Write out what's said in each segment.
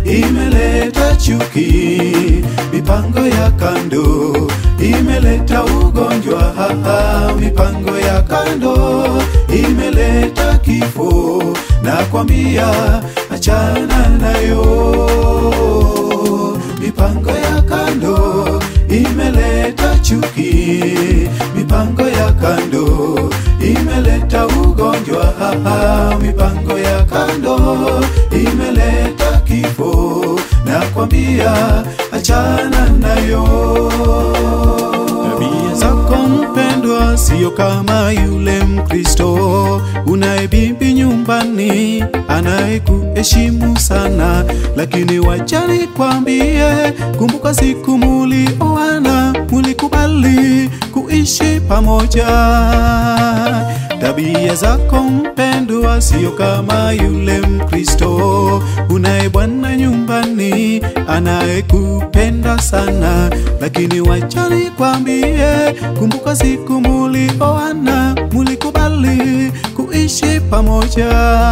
imeleta chuki, mipango ya kando imeleta ugonjwa, haha, mipango ya kando imeleta kifo, nakwambia achana nayo. Mipango ya kando imeleta chuki, mipango ya kando imeleta ugonjwa, haha, mipango ya kando imeleta kifo, nakwambia achana nayo. Tabia zako mpendwa, sio kama yule Mkristo unaye bibi nyumbani anayekuheshimu sana, lakini wacha nikwambie, kumbuka siku mulioana, mulikubali kuishi pamoja. Tabia zako mpendwa, sio kama yule Mkristo unaye bwana nyumbani anayekupenda sana, lakini wacha nikwambie, kumbuka siku mulioana, mulikubali kuishi pamoja.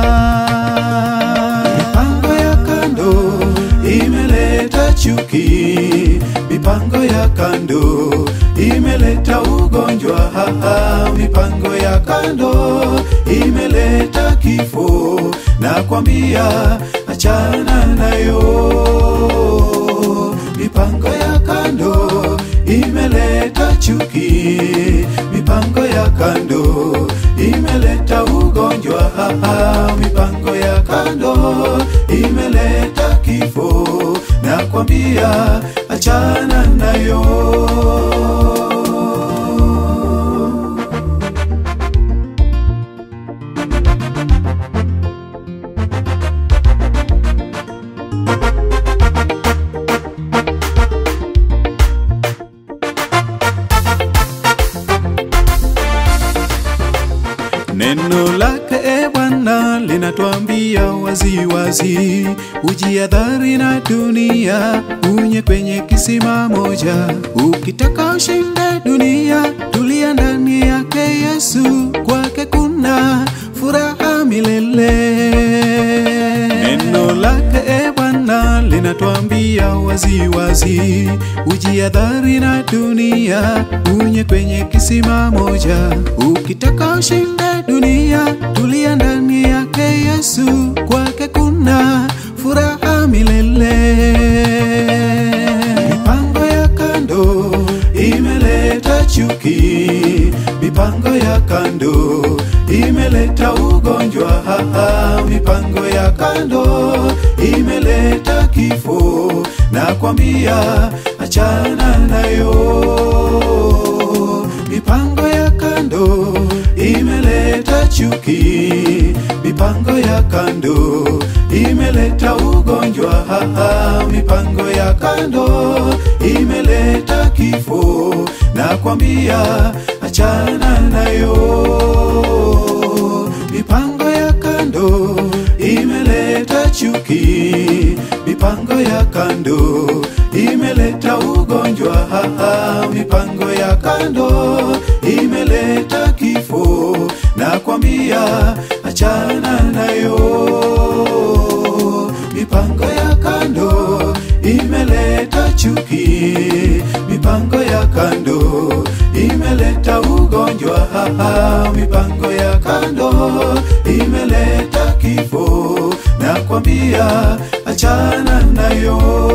Mipango ya kando imeleta chuki, mipango ya kando imeleta ugonjwa, haha, mipango ya kando imeleta kifo, nakwambia achana nayo. Mipango ya kando imeleta chuki, mipango ya kando imeleta ugonjwa, haha, mipango ya kando imeleta kifo, nakwambia achana nayo. Neno lake e Bwana linatuambia wazi wazi, ujiadhari na dunia, unye kwenye kisima moja. Ukitaka ushinde dunia, tulia ndani yake Yesu, kwake kuna furaha milele. Neno lake e Bwana linatuambia wazi wazi, ujiadhari na dunia, unye kwenye kisima moja. Ukitaka ushinde dunia, tulia ndani yake Yesu, kwake kuna furaha milele. Mipango ya kando imeleta chuki, mipango ya kando imeleta ugonjwa, haha, mipango ya kando imeleta kifo, nakwambia achana nayo. Mipango ya kando imeleta chuki, mipango ya kando imeleta ugonjwa, haha, mipango ya kando imeleta kifo, nakwambia achana nayo. Mipango ya kando imeleta chuki, mipango ya kando imeleta ugonjwa, haha, mipango ya kando imeleta kifo, nakwambia achana nayo. Mipango ya kando imeleta chuki, mipango ya kando imeleta ugonjwa, haha, mipango ya kando imeleta kifo, nakwambia achana nayo.